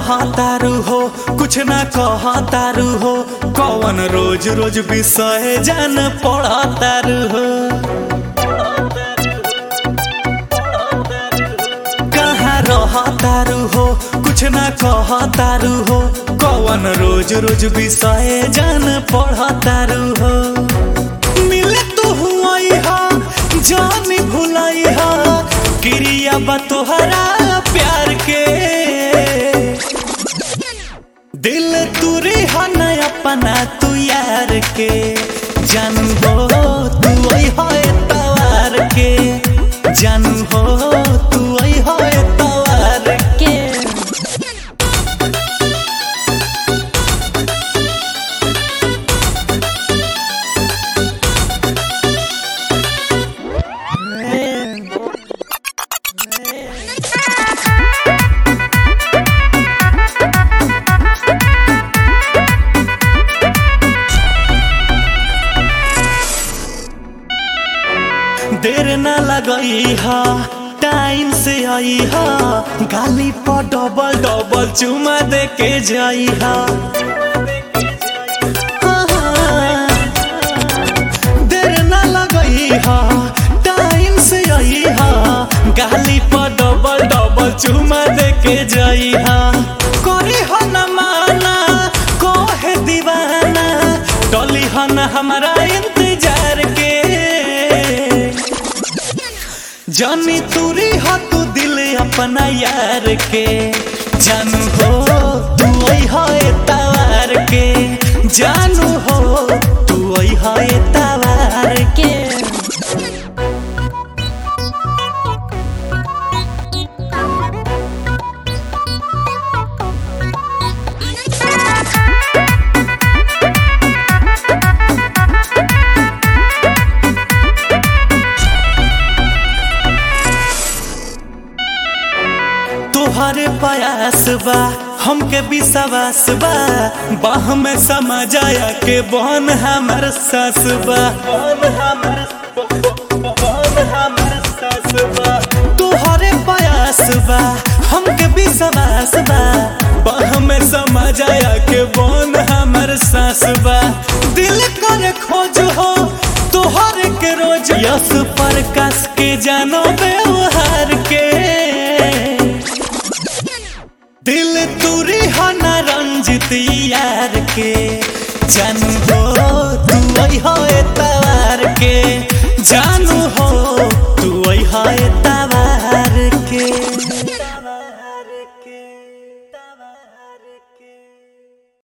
रह तारू हो कुछ ना कह तारू हो कौन रोज रोज विषय जान पढ़ तारू हो कहाँ रह तारू हो कुछ ना कह तारू हो कौन रोज रोज विषय जान पढ़ तारू हो मिले तू हुआई हा जानी भुलाई हा क्रिया बा तोहरा प्यार के दिल तुरी हा न अपना तू यार के जानू हो तू आई हो तवार के जानू हो तू आई हो तवार के देर ना लगई हा टाइम से आई हा गाली पर डबल डबल चुमा दे के जाई हा देर ना लगई हा टाइम से आई हा गाली पर डबल डबल चुमा दे के जाई हा करे हो न माना कोहे दीवाना डली हो न हमारा इंतजार के जानी तुरी हो तू दिल अपना यार के जानू हो तू आई हो तवार के जानू हो तू आई हो तवार के तोहरे प्रयास बा हमके विश्वास बा बाह में समा जाया के बहन हमर सास बा तोहरे प्रयास बा हमके विश्वास बा बाह में समा जाया के बहन हमर सास बा दिल करे खोज हो तोहरे के रोज यस प्रकाश के जानो व्यवहार के दिल तुरी हो न रंजित यार के जानू हो तू आई हो तवार के जानू हो तू आई हो तवार के